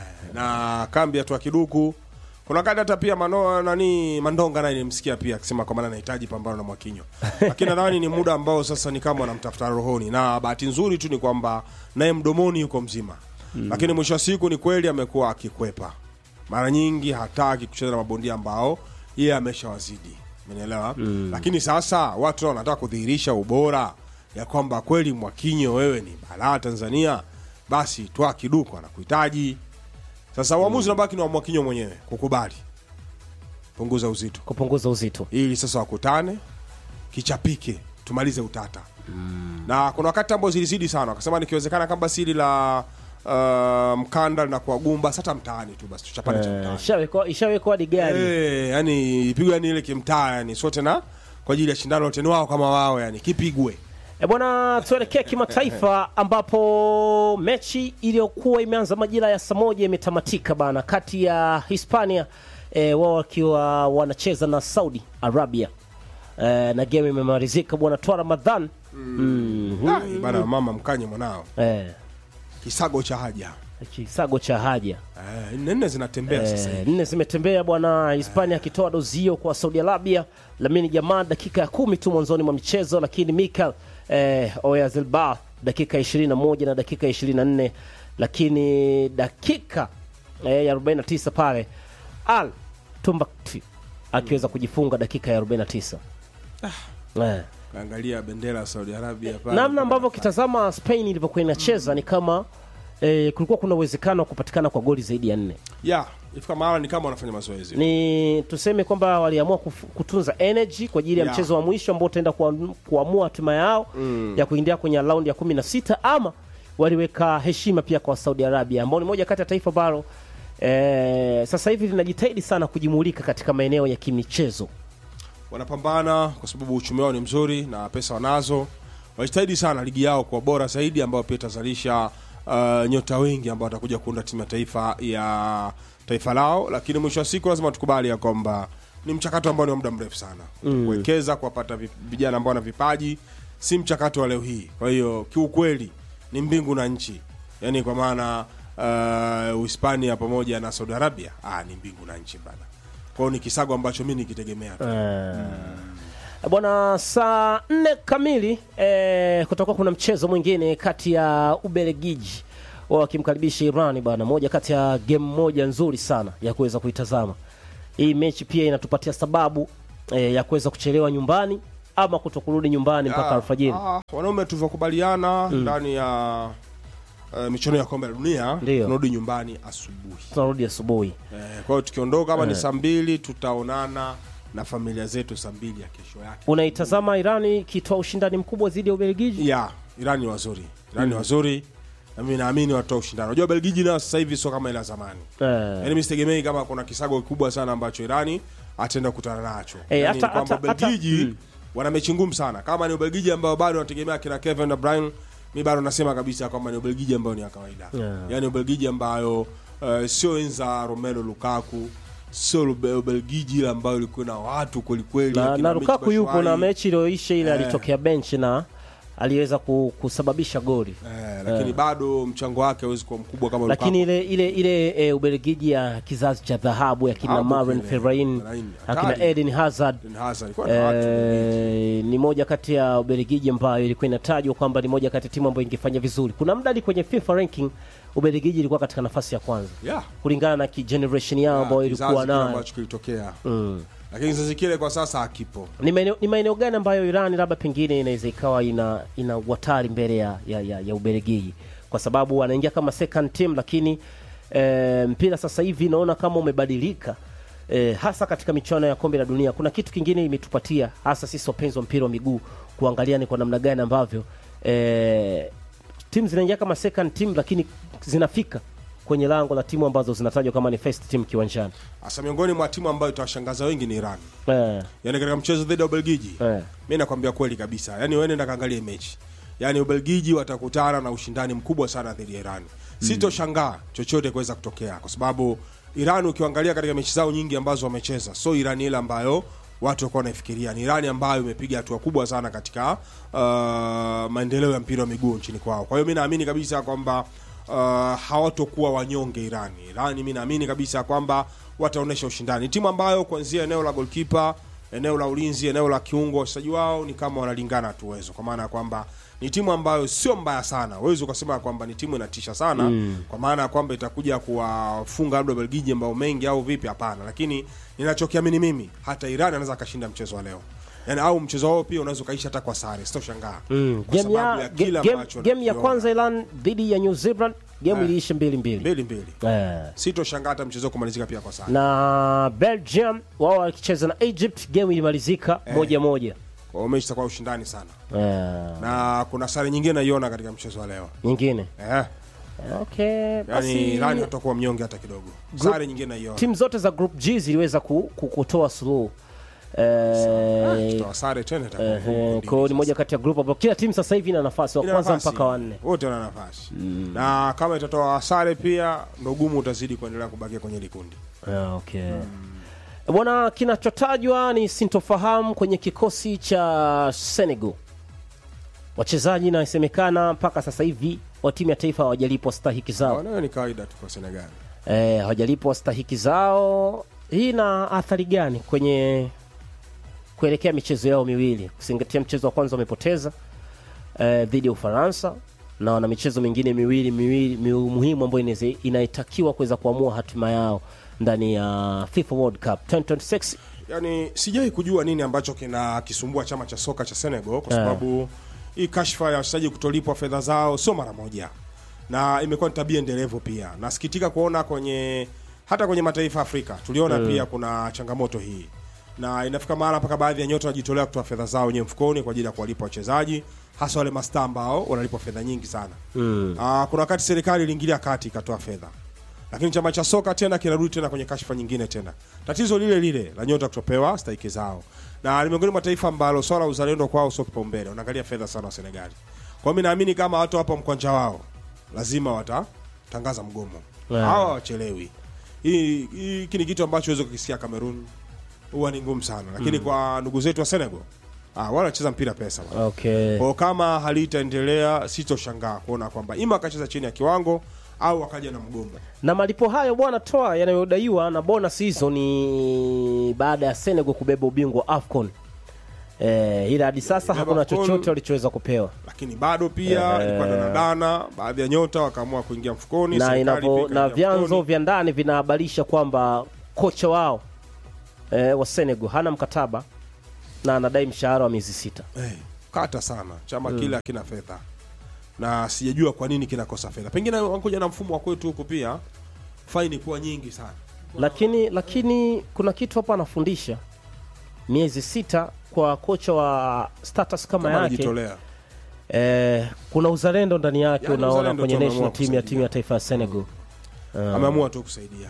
na kambi ya Kiduku kuna wakati hata pia mano nani Mandonga naye nilimsikia pia akisema kwa maana anahitaji pambano na Mwakinyo, lakini nadhani ni muda ambao sasa ni kama anamtafuta rohoni, na bahati nzuri tu ni kwamba naye mdomoni yuko mzima lakini mwisho wa siku ni kweli amekuwa akikwepa mara nyingi, hataki kucheza na mabondia ambao yeye ameshawazidi, umenielewa? Lakini sasa watu nao wanataka kudhihirisha ubora ya kwamba kweli Mwakinyo wewe ni balaa Tanzania, basi Twa Kiduku anakuhitaji. Sasa uamuzi unabaki ni wa Mwakinyo mwenyewe kukubali punguza uzito, kupunguza uzito. ili sasa wakutane, kichapike, tumalize utata. Na kuna wakati ambao zilizidi sana, wakasema nikiwezekana kama siri la uh, mkanda na kwa gumba sasa mtaani tu basi tuchapane cha Eh, mtaani. ishawekwa ishawekwa hadi gari Eh, yani ipigwe yani ile kimtaa yani sote na kwa ajili ya shindano lote ni wao kama wao yani kipigwe. E bwana, tuelekee kimataifa ambapo mechi iliyokuwa imeanza majira ya saa moja imetamatika bana, kati ya Hispania e, wao wakiwa wanacheza na Saudi Arabia e, na game imemalizika bwana. Twa Ramadhan mm. Ah, bana mama mkanye mwanao. e, Kisago cha haja. kisago cha haja Eh, nne nne zinatembea sasa Eh, hivi. nne zimetembea bwana. Hispania akitoa dozio kwa Saudi Arabia, Lamine Jamal dakika ya kumi tu mwanzoni mwa michezo, lakini Mikel eh, Oyarzabal dakika 21 na dakika 24, lakini dakika eh, ya 49 pale Al Tumbakti akiweza kujifunga dakika ya 49 eh. Kaangalia bendera ya Saudi Arabia pale. namna ambavyo ukitazama Spain ilivyokuwa inacheza ni kama eh, kulikuwa kuna uwezekano wa kupatikana kwa goli zaidi ya nne ya ifika mahala ni kama wanafanya mazoezi. ni tuseme kwamba waliamua kuf- kutunza energy kwa ajili ya Yeah. mchezo wa mwisho ambao utaenda kuam- kuamua hatima yao ya kuingia kwenye raundi ya kumi na sita ama waliweka heshima pia kwa Saudi Arabia ambao ni moja kati ya taifa ambalo e, sasa hivi linajitahidi sana kujimulika katika maeneo ya kimichezo wanapambana kwa sababu uchumi wao ni mzuri na pesa wanazo wajitahidi sana ligi yao kwa bora zaidi ambayo pia itazalisha uh, nyota wengi ambao watakuja kuunda timu ya taifa ya taifa lao lakini mwisho wa siku lazima tukubali ya kwamba ni mchakato ambao ni wa muda mrefu sana mm. kuwekeza kuwapata vi- vijana ambao wana vipaji si mchakato wa leo hii kwa hiyo kiukweli ni mbingu na nchi yaani kwa maana uh, uhispania pamoja na saudi arabia ah, ni mbingu na nchi bana kwao ni kisago ambacho mi nikitegemea tu. Eh, bwana saa nne kamili eh, kutakuwa kuna mchezo mwingine kati ya ubelgiji wakimkaribisha iran bwana moja kati ya game moja nzuri sana ya kuweza kuitazama hii mechi pia inatupatia sababu eh, ya kuweza kuchelewa nyumbani ama kutokurudi nyumbani mpaka Ah, alfajiri ah, wanaume tulivyokubaliana ndani ya uh, michuano ya kombe la dunia Ndio. tunarudi nyumbani asubuhi tunarudi asubuhi eh, kwa hiyo tukiondoka kama ni Eh. saa mbili tutaonana na familia zetu saa mbili ya kesho yake unaitazama irani ikitoa ushindani mkubwa dhidi ya ubelgiji ya irani ni wazuri irani ni wazuri na mimi naamini watoa ushindani unajua belgiji nayo sasa hivi sio kama ile ya zamani eh, yaani mi sitegemei kama kuna kisago kikubwa sana ambacho irani ataenda kukutana nacho Eh, Yaani hata- kwamba hata- hata- belgiji mm. wana mechi ngumu sana kama ni ubelgiji ambao bado wanategemea kina kevin de bruyne mi bado nasema kabisa kwamba ni ubelgiji ambayo ni ya kawaida Yeah. yaani ubelgiji ambayo uh, sio enza romelo lukaku sio Ube- ubelgiji ile ambayo ilikuwa na watu kwelikweli na, akina na Michy Lukaku yupo Batshuayi. na mechi iliyoisha ile Eh. alitokea bench na aliweza ku- kusababisha goli eh, lakini bado mchango wake hawezi kuwa mkubwa kama lakini Lukaku. ile ile ile e, Ubelgiji ya kizazi cha dhahabu ya kina Dhahabu Maren kile, Fellaini Fellaini, akina hatari. Eden Hazard Eden Hazard, ilikuwa na watu e, ni moja kati ya Ubelgiji ambayo ilikuwa inatajwa kwamba ni moja kati ya timu ambayo ingefanya vizuri. Kuna muda hadi kwenye FIFA ranking Ubelgiji ilikuwa katika nafasi ya kwanza yeah. kulingana na ki generation yao ambayo Ah, ilikuwa kizazi kile nayo. ambacho kilitokea Mm. lakini kizazi kile kwa sasa hakipo Ni maeneo ni maeneo gani ambayo Iran labda pengine inaweza ikawa ina ina watari mbele ya, ya, ya, ya Ubelgiji kwa sababu wanaingia kama second team, lakini e, mpira sasa hivi naona kama umebadilika e, hasa katika michuano ya kombe la dunia. Kuna kitu kingine imetupatia hasa sisi wapenzi wa mpira wa miguu kuangalia ni kwa namna gani ambavyo e, timu zinaingia kama second team, lakini zinafika kwenye lango la timu ambazo zinatajwa kama ni first team kiwanjani. hasa miongoni mwa timu ambayo itawashangaza wengi ni iran Eh, yaani katika mchezo dhidi ya ubelgiji eh. mi nakwambia kweli kabisa yaani wewe nenda kaangalie mechi yaani ubelgiji watakutana na ushindani mkubwa sana dhidi ya iran sitoshangaa chochote kuweza kutokea kwa sababu iran ukiangalia katika mechi zao nyingi ambazo wamecheza so iran ile ambayo watu wakuwa wanaifikiria ni irani ambayo imepiga hatua kubwa sana katika uh, maendeleo ya mpira wa miguu nchini kwao kwa hiyo mi naamini kabisa kwamba uh, hawatokuwa wanyonge irani irani mi naamini kabisa kwamba wataonyesha ushindani Ni timu ambayo kuanzia eneo la golkipa eneo la ulinzi eneo la kiungo wachezaji wao ni kama wanalingana tu uwezo kwa maana ya kwamba ni timu ambayo sio mbaya sana huwezi ukasema kwamba ni timu inatisha sana mm. kwa maana ya kwamba itakuja kuwafunga labda belgiji ambao mengi au vipi hapana lakini ninachokiamini mimi hata iran anaweza akashinda mchezo wa leo yani au mchezo wao pia unaweza ukaisha hata kwa sare sitoshangaa Mm. kwa Game sababu ya, ya kile game, ambacho game ya nakiona. kwanza Iran dhidi ya New Zealand game Eh. iliisha mbili mbili mbili mbili eh. sitoshangaa hata mchezo kumalizika pia kwa sare na Belgium wao wakicheza na Egypt game ilimalizika moja moja kwa hiyo mechi itakuwa ushindani sana eh. na kuna sare nyingine naiona katika mchezo wa leo nyingine eh, okay basi yani irani hatakuwa mnyonge hata kidogo sare nyingine naiona timu zote za group G ziliweza ku, ku, kutoa suluhu eh, Tutoa sare tena itakuwa eh, ngumu kwa hiyo ni moja kati ya group ambayo kila timu sasa hivi ina nafasi wa Ina kwanza nafasi. mpaka wanne wote wana nafasi na kama itatoa sare pia ndo gumu utazidi kuendelea kubakia kwenye likundi Ah, okay. Bwana, kinachotajwa ni sintofahamu kwenye kikosi cha Senegal. Wachezaji inasemekana mpaka sasa hivi wa timu ya taifa hawajalipwa stahiki zao, wanayo ni kawaida tu kwa senegali eh, hawajalipwa stahiki zao. Hii ina athari gani kwenye kuelekea michezo yao miwili, kuzingatia mchezo wa kwanza wamepoteza eh, dhidi ya Ufaransa na wana michezo mingine miwili miwili mi- muhimu ambayo inaweza- inaitakiwa kuweza kuamua hatima yao ndani ya FIFA World Cup 2026. yani sijai kujua nini ambacho kina kisumbua chama cha soka cha senegal kwa Eh. sababu hii kashfa ya wachezaji kutolipwa fedha zao sio mara moja na imekuwa ni tabia endelevu pia nasikitika kuona kwenye hata kwenye mataifa ya afrika tuliona pia kuna changamoto hii na inafika mahala mpaka baadhi ya nyota wanajitolea kutoa fedha zao wenyewe mfukoni kwa ajili ya kuwalipa wachezaji hasa wale mastaa ambao wanalipwa fedha nyingi sana mm. kuna wakati serikali iliingilia kati ikatoa fedha lakini chama cha soka tena kinarudi tena kwenye kashfa nyingine tena tatizo lile lile la nyota kutopewa stahiki zao na ni miongoni mwa taifa ambalo swala la uzalendo kwao sio kipaumbele unaangalia fedha sana wa senegali kwa hiyo mi naamini kama watu hapa mkwanja wao lazima watatangaza mgomo Yeah. hawa wachelewi hii hiki ni kitu ambacho huwezi kukisikia cameroon huwa ni ngumu sana lakini kwa ndugu zetu wa senegal ah, wale wanacheza mpira pesa bwana. okay Kwa kama halitaendelea sitoshangaa kuona kwamba ima akacheza chini ya kiwango au akaja na mgomo. na malipo hayo bwana toa yanayodaiwa na bonus hizo ni baada ya Senegal kubeba ubingwa wa AFCON eh, ila hadi sasa Kubeba hakuna AFCON. chochote walichoweza kupewa Lakini bado pia Eh. ilikuwa danadana, baadhi ya nyota wakaamua kuingia mfukoni, na serikali inavyo, pia na ikaingia vyanzo mfukoni. vya ndani vinahabarisha kwamba kocha wao eh, wa Senegal hana mkataba na anadai mshahara wa miezi sita. Eh, kata sana chama kile hakina fedha na sijajua kwa nini kinakosa fedha. Pengine wankuja na mfumo wa kwetu huku pia faini kuwa nyingi sana. Lakini lakini kuna kitu hapa anafundisha miezi sita kwa kocha wa status kama, Kama yake anajitolea. eh, kuna uzalendo ndani yake Yaani unaona uzalendo kwenye tu ameamua national team ya kusaidia. timu ya taifa ya Senegal. Ameamua tu kusaidia.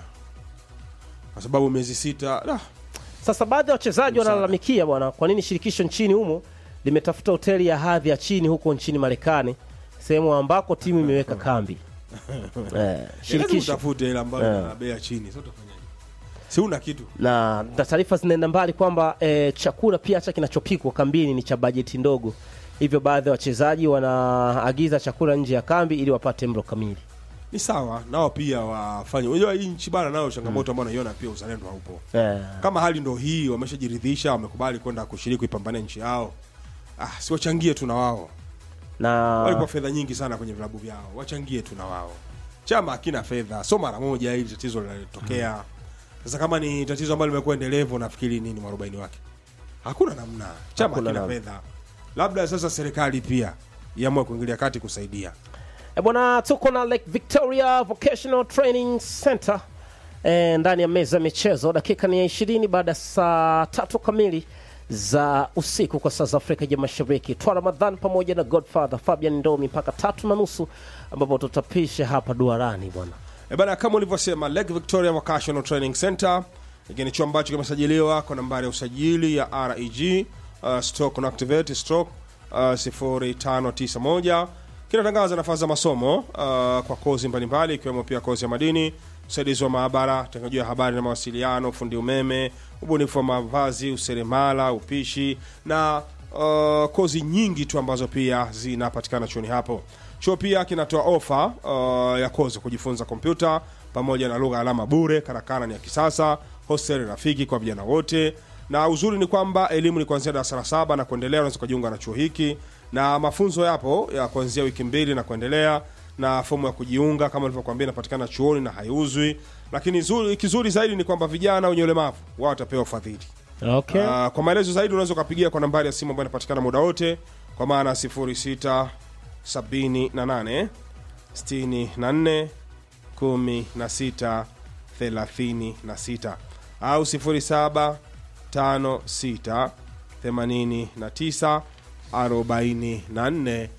Kwa sababu miezi sita ah, Sasa baadhi ya wachezaji Msaada. wanalalamikia bwana, kwa nini shirikisho nchini humo limetafuta hoteli ya hadhi ya chini huko nchini Marekani, sehemu ambako timu imeweka kambi eh, lazima shirikisho utafute ile ambayo Eh. ina bei ya chini. Sasa utafanyaje? Si una kitu. na na taarifa zinaenda mbali kwamba eh, chakula pia hata kinachopikwa kambini ni cha bajeti ndogo, hivyo baadhi ya wachezaji wanaagiza chakula nje ya kambi ili wapate mlo kamili. Ni sawa, nao pia wafanye. Unajua hii nchi bana nayo changamoto ambayo naiona pia uzalendo haupo. Eh, Kama hali ndo hii, wameshajiridhisha, wamekubali kwenda kushiriki kuipambania nchi yao. Ah, si wachangie tu na wao. na Walikuwa fedha nyingi sana kwenye vilabu vyao, wachangie tu na wao. Chama hakina fedha, so mara moja hili tatizo linatokea. Sasa kama ni tatizo ambalo limekuwa endelevu, nafikiri nini mwarobaini wake? Hakuna namna, chama Hakuna hakina namna. fedha. Labda sasa serikali pia iamue kuingilia kati kusaidia. E bwana, tuko na Lake Victoria Vocational Training Center e, ndani ya meza ya michezo. Dakika ni ya ishirini baada ya saa tatu kamili za usiku kwa saa za Afrika ya Mashariki. Twa Ramadhan pamoja na Godfather Fabian Ndomi mpaka tatu na nusu ambapo tutapisha hapa duarani bwana. E bana, kama ulivyosema Lake Victoria Vocational Training Center hiki ni chuo ambacho kimesajiliwa kwa nambari ya usajili ya REG uh, stroke inactivate stroke uh, 0591 kinatangaza nafasi za masomo uh, kwa kozi mbalimbali ikiwemo pia kozi ya madini, usaidizi wa maabara, teknolojia ya habari na mawasiliano, ufundi umeme, ubunifu wa mavazi, useremala, upishi na uh, kozi nyingi tu ambazo pia zinapatikana chuoni hapo. Chuo pia kinatoa ofa uh, ya kozi kujifunza kompyuta pamoja na lugha alama bure. Karakana ni ya kisasa, hostel rafiki kwa vijana wote, na uzuri ni kwamba elimu ni kuanzia darasa la saba na kuendelea. Unaweza kujiunga na chuo hiki na mafunzo yapo ya kuanzia wiki mbili na kuendelea, na fomu ya kujiunga kama nilivyokuambia inapatikana chuoni na haiuzwi. Lakini zuri, kizuri zaidi ni kwamba vijana wenye ulemavu wao watapewa ufadhili. Okay. Uh, kwa maelezo zaidi unaweza ukapigia kwa nambari ya simu ambayo inapatikana muda wote kwa maana 06 78 64 16 36 au 07 56 89 44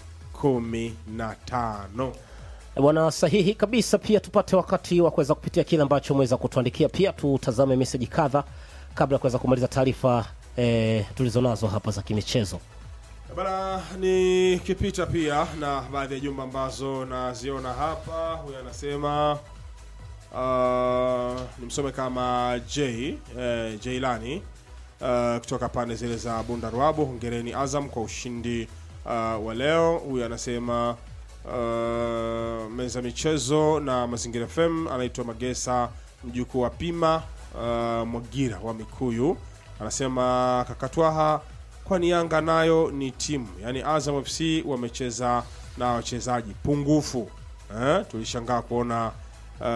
15 E bwana, sahihi kabisa. Pia tupate wakati wa kuweza kupitia kile ambacho umeweza kutuandikia, pia tutazame meseji kadha kabla ya kuweza kumaliza taarifa e, tulizonazo hapa za kimichezo. Bana, ni kipita pia na baadhi ya jumba ambazo naziona hapa. Huyu anasema uh, nimsome kama J eh, Jailani uh, kutoka pande zile za Bunda Ruabu. Hongereni Azam kwa ushindi uh, wa leo. Huyu anasema uh, meza michezo na Mazingira FM, anaitwa Magesa mjukuu wa Pima uh, Mwagira wa Mikuyu, anasema kakatwaha kwani Yanga nayo ni timu, yaani Azam FC wamecheza na wachezaji pungufu eh? Tulishangaa kuona uh,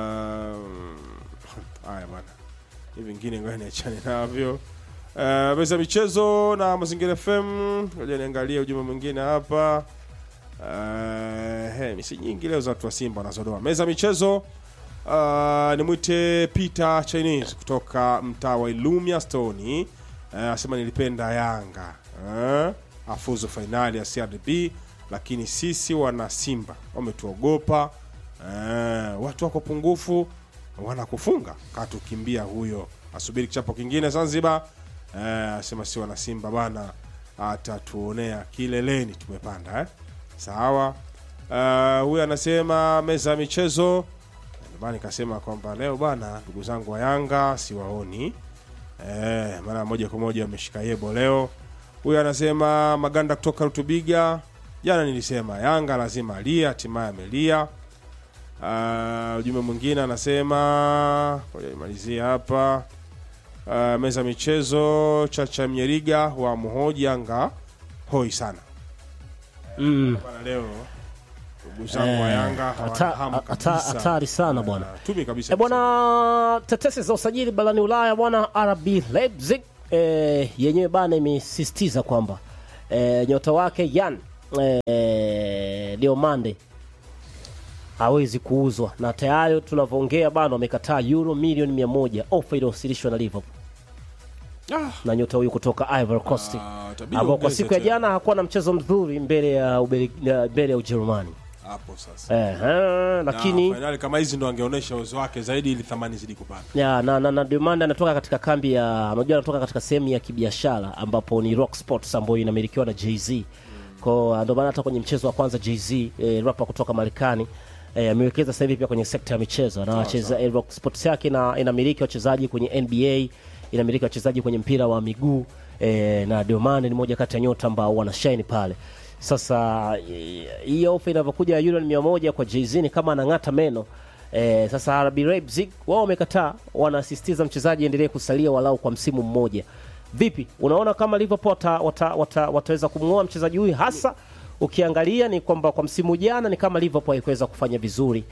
haya bwana, hivi vingine ngoja niachane navyo. Uh, meza michezo na Mazingira FM, ngoja niangalie ujumbe mwingine hapa. Uh, he, misi nyingi leo za watu wa Simba wanazodoa meza michezo. Uh, nimwite Peter Chinese kutoka mtaa wa Ilumia Stone anasema nilipenda Yanga eh, afuzu fainali ya CRDB, lakini sisi wana Simba wametuogopa eh, watu wako pungufu wanakufunga katukimbia huyo asubiri kichapo kingine zanzibar eh, asema si wana simba bana atatuonea kileleni tumepanda eh? sawa uh, huyu anasema meza ya michezo ndomana nikasema kwamba leo bana ndugu zangu wa yanga siwaoni eh, mara moja kwa moja wameshika yebo leo huyu anasema maganda kutoka rutubiga jana nilisema yanga lazima alia hatimaye amelia Uh, ujumbe mwingine anasema ngoja nimalizie hapa uh, meza ya michezo chacha mnyeriga wa mhoji yanga hoi sana Mm. bana leo ndugu zangu wa yanga hata- hawana hamu hata- kabisa. hatari sana bwana. Uh, tumi kabisa E bwana, tetesi za usajili barani Ulaya bwana, RB Leipzig e, yenyewe bana imesisitiza kwamba e, nyota wake Yan e, Diomande hawezi kuuzwa na tayari tunavyoongea bana wamekataa euro milioni mia moja ofa iliyowasilishwa na Liverpool Ah. na nyota huyu kutoka Ivory Coast Ah, itabidi ambao kwa ongeze siku ya tena. jana hakuwa na mchezo mzuri mbele ya Ubeli- ya- mbele ya Ujerumani hapo sasa Ehe, lakini na fainali kama hizi ndo angeonyesha uwezo wake zaidi ili thamani zidi kupanda ya, na, na, na Diomande anatoka katika kambi ya unajua anatoka katika sehemu ya kibiashara ambapo ni Rock Sports ambayo inamilikiwa na Jay-Z. Kwa ndio maana hata kwenye mchezo wa kwanza Jay-Z eh, rapper kutoka Marekani eh, amewekeza sasa hivi pia kwenye sekta ya michezo na wacheza eh, Rock Sports yake na inamiliki wachezaji kwenye NBA, inamiliki wachezaji kwenye mpira wa miguu eh, na Diomande ni moja kati ya nyota ambao wanashine pale. Sasa eh, hii ofa inavyokuja ya euro mia moja kwa Jay-Z ni kama anang'ata meno Eh, sasa RB Leipzig wao wamekataa, wanasisitiza mchezaji endelee kusalia walau kwa msimu mmoja. Vipi, unaona kama Liverpool wata, wata, wata, wataweza kumng'oa mchezaji huyu? Hasa ukiangalia ni kwamba kwa msimu jana ni kama Liverpool haikuweza kufanya vizuri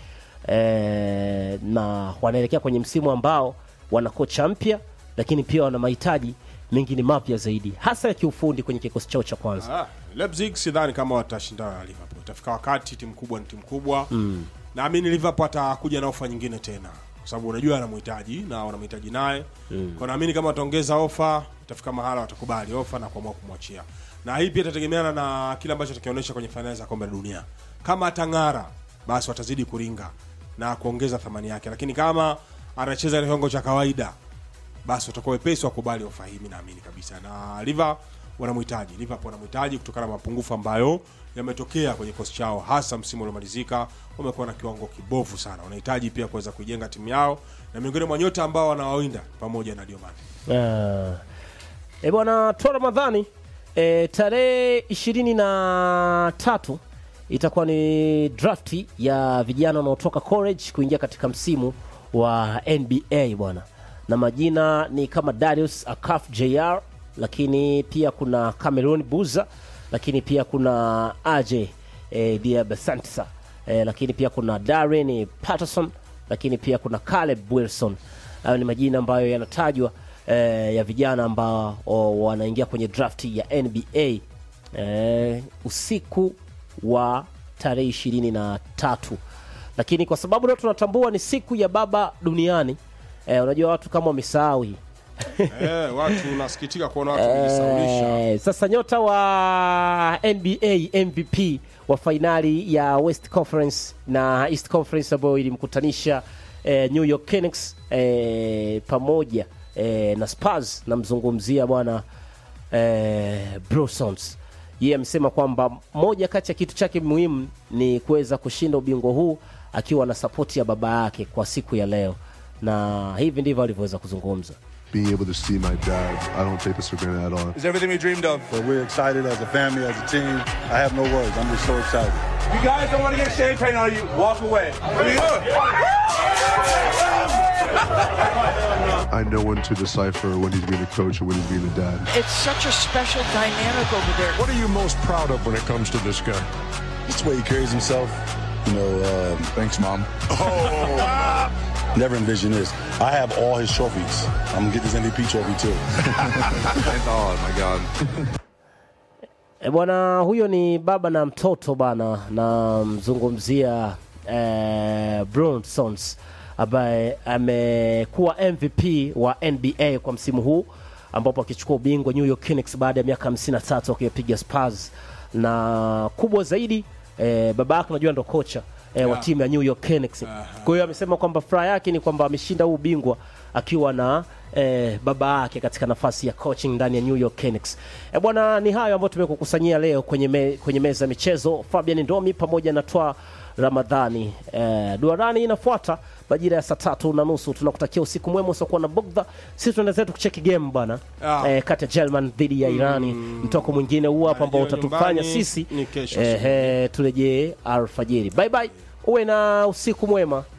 eh, na wanaelekea kwenye msimu ambao wana kocha mpya, lakini pia wana mahitaji mengine mapya zaidi, hasa ya kiufundi kwenye kikosi chao cha kwanza. Ah, Leipzig sidhani kama watashindana na Liverpool. Itafika wakati timu kubwa ni timu kubwa. Mm. Naamini Liverpool atakuja na ofa nyingine tena. Kwa sababu unajua anamhitaji na wanamhitaji naye. Mm. Kwa naamini kama wataongeza ofa, itafika mahala watakubali ofa na kuamua kumwachia. Na hii pia itategemeana na kile ambacho atakionyesha kwenye fainali za kombe la dunia. Kama atang'ara, basi watazidi kuringa na kuongeza thamani yake. Lakini kama anacheza kiwango cha kawaida, basi watakuwa wepesi wakubali ofa hii, mimi naamini kabisa. Na Liver wanamhitaji, Liverpool wanamhitaji kutokana na mapungufu ambayo yametokea kwenye kikosi chao, hasa msimu uliomalizika. Wamekuwa na kiwango kibovu sana, wanahitaji pia kuweza kuijenga timu yao, na miongoni mwa nyota ambao wanawawinda pamoja na Diomande. Ah. E bwana toa Ramadhani e, tarehe ishirini na tatu itakuwa ni drafti ya vijana wanaotoka college kuingia katika msimu wa NBA bwana, na majina ni kama Darius Akaf Jr, lakini pia kuna Cameron Buza, lakini pia kuna Aje e, Diabasantsa e, lakini pia kuna Darren Patterson, lakini pia kuna Caleb Wilson. Hayo ni majina ambayo yanatajwa eh, ya vijana ambao o, wanaingia kwenye drafti ya NBA eh, usiku wa tarehe ishirini na tatu lakini kwa sababu leo tunatambua ni siku ya baba duniani eh, unajua watu kama wamesahau hii eh, watu nasikitika kuona watu kujisaulisha. Eh, sasa nyota wa NBA MVP wa fainali ya West Conference na East Conference ambayo ilimkutanisha eh, New York Knicks eh, pamoja eh, na Spurs, namzungumzia bwana eh, Brosons. Yeye amesema kwamba moja kati ya kitu chake muhimu ni kuweza kushinda ubingwa huu akiwa na sapoti ya baba yake kwa siku ya leo, na hivi ndivyo alivyoweza kuzungumza. being able to see my dad, I don't take this for granted at all. Is everything we dreamed of? But we're excited as a family, as a team. I have no words. I'm just so excited. You guys don't want to get champagne on you. Walk away. I know when to decipher when he's being a coach and when he's being a dad. It's such a special dynamic over there. What are you most proud of when it comes to this guy? It's the way he carries himself. You know, um, thanks, mom. Oh. Never envisioned this. I have all his trophies. I'm gonna get this MVP trophy too. oh my God. E bwana, huyo ni baba na mtoto bana, namzungumzia eh, Bronsons ambaye amekuwa MVP wa NBA kwa msimu huu ambapo akichukua ubingwa New York Knicks baada ya miaka 53 akiwapiga Spurs, na kubwa zaidi eh, baba yake unajua ndo kocha eh, wa Yeah. timu ya New York Knicks. Kwa hiyo amesema kwamba furaha yake ni kwamba ameshinda huu ubingwa akiwa na eh, baba yake katika nafasi ya coaching ndani ya New York Knicks. Eh, bwana ni hayo ambayo tumekukusanyia leo kwenye, me, kwenye meza ya michezo. Fabian Ndomi pamoja na Twa Ramadhani. Eh, duarani inafuata majira ya saa tatu na nusu. Tunakutakia usiku mwema usiokuwa na bugdha. Sisi tunaenda zetu kucheki game bwana Ah. eh, kati ya German dhidi ya Irani. Mtoko mwingine huu hapa ambao Marejeo utatufanya nyumbani sisi ni kesho eh, eh, turejee alfajiri. Bye bye, uwe na usiku mwema.